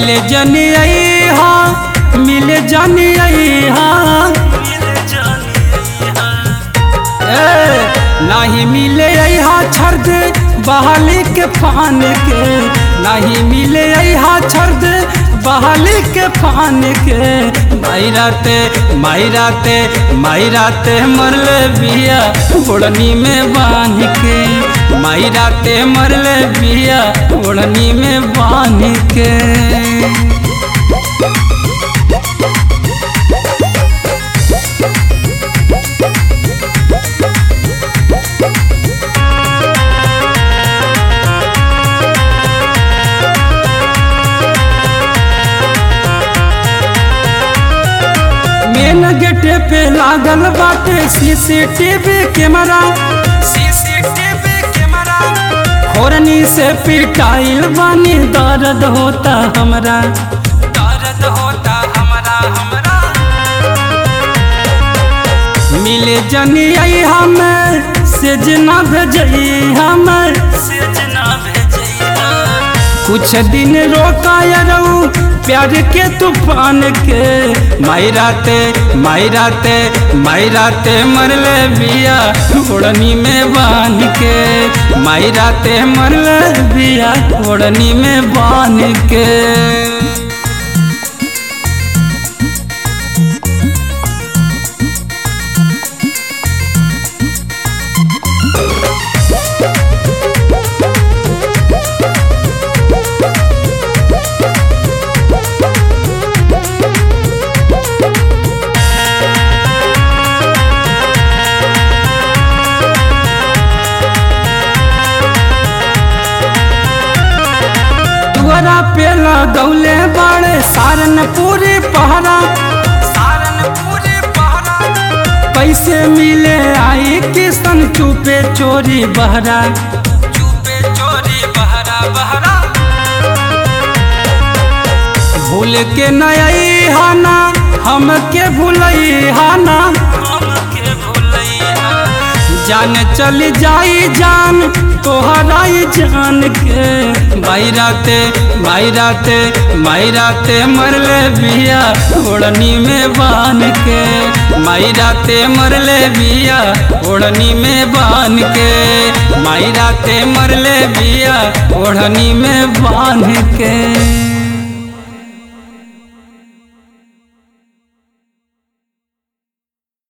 मिले जनी हा मिले जनी हा ए, नाही मिले हा छर्द बहाली के फान के नहीं मिले हा छर्द बहाली के फान के मायराते मायराते मायराते मरले बिया ओढ़नी में बांध के मायराते मरले बिया ओढ़नी में बांध के मेन गेटे पे लागल बाटे सीसीटीवी कैमरा सीसीटीवी कैमरा होरनी से पिटाइल बानी दर्द होता हमरा दर्द होता हमरा हमरा मिले जनी आई हमें से जना भेजई हमें से जना भेजई कुछ दिन रोका रहू प्यार के तूफान के मायराते मायराते मायराते मरले बिया ओढ़नी में बांध के मायराते मरले बिया ओढ़नी में बांध के दुआरा पे लगौले बाड़े सारनपुरी पहरा सारनपुरी पहरा कैसे मिले आई किसन चुपे चोरी बहरा चुपे चोरी बहरा बहरा भूल के नई हाना हमके भूलई हाना हमके भूलई जान चली जाई जान तोहराई जान के मायराते मायराते मायराते मरले बिया ओढ़नी में बान के मायराते मरले बिया ओढ़नी में बान के मायराते मरले बिया ओढ़नी में बान के